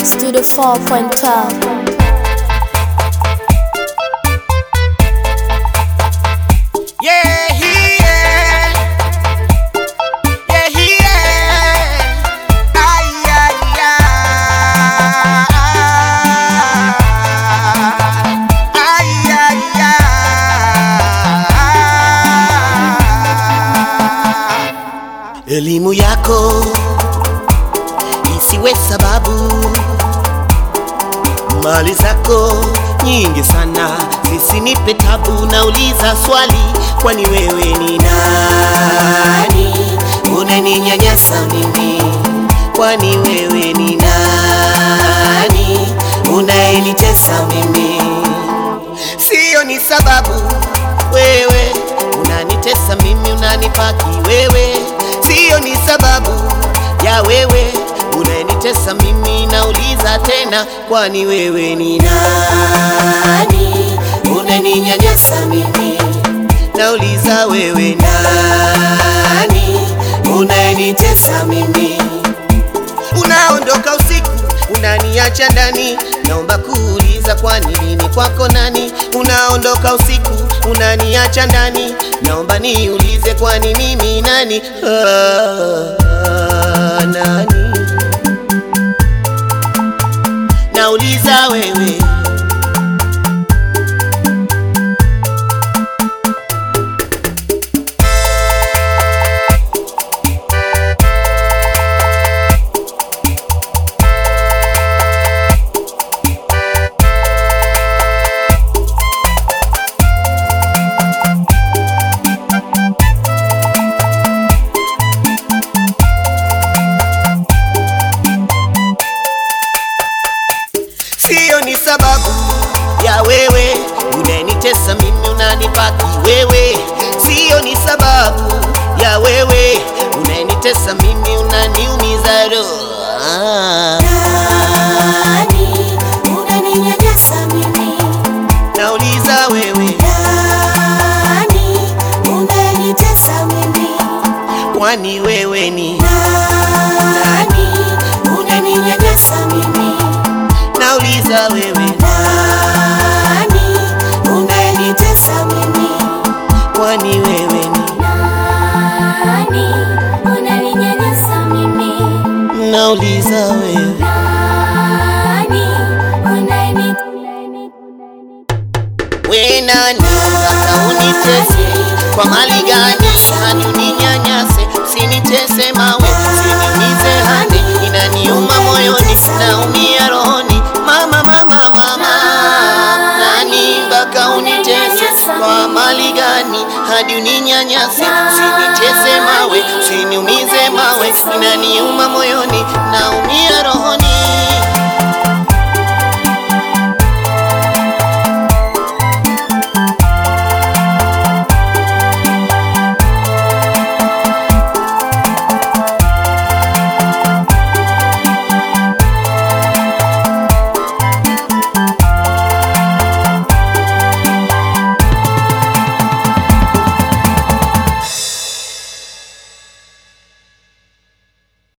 Studio 4.12. Yeah, yeah. Yeah, yeah. Ay, ay, ay. Ay, ay, ay. Elimu yako isiwe sababu mali zako nyingi sana zisinipe tabu. Nauliza swali, kwani wewe ni nani? Unaninyanyasa mimi, kwani wewe ni nani? Unayenitesa mimi, siyo ni sababu. Wewe unanitesa mimi, unanipaki wewe, siyo ni sababu ya wewe unayenitesa mimi. Nauliza tena, kwani wewe ni nani? Unaninyanyasa mimi, nauliza wewe nani? Unayenitesa mimi, unaondoka usiku unaniacha ndani, naomba kuuliza kwani nini kwako nani? Unaondoka usiku unaniacha ndani, naomba niulize kwani mimi nani? Ah, ah, nani? Nauliza wewe Siyo ni sababu ya wewe unanitesa mimi, unanipaki wewe. Siyo ni sababu ya wewe unanitesa mimi, unaniumiza roho. Ah, Nani unaninyanyasa mimi? nauliza wewe, Nani unanitesa mimi? kwani wewe ni Nani unaninyanyasa mimi? nauliza wewe, Nani unanitesa mimi? kwani wewe ni Nani unaninyanyasa mimi? nauliza wewe Nani unani we nani sasa unitese kwa mali gani hadi uninyanyase usinitese mawe usiniumize hadi inaniuma moyoni naumia rohoni mama mama mama nani mpaka unitese kwa mali gani hadi uninyanyase usinitese mawe usiniumize mawe inaniuma moyoni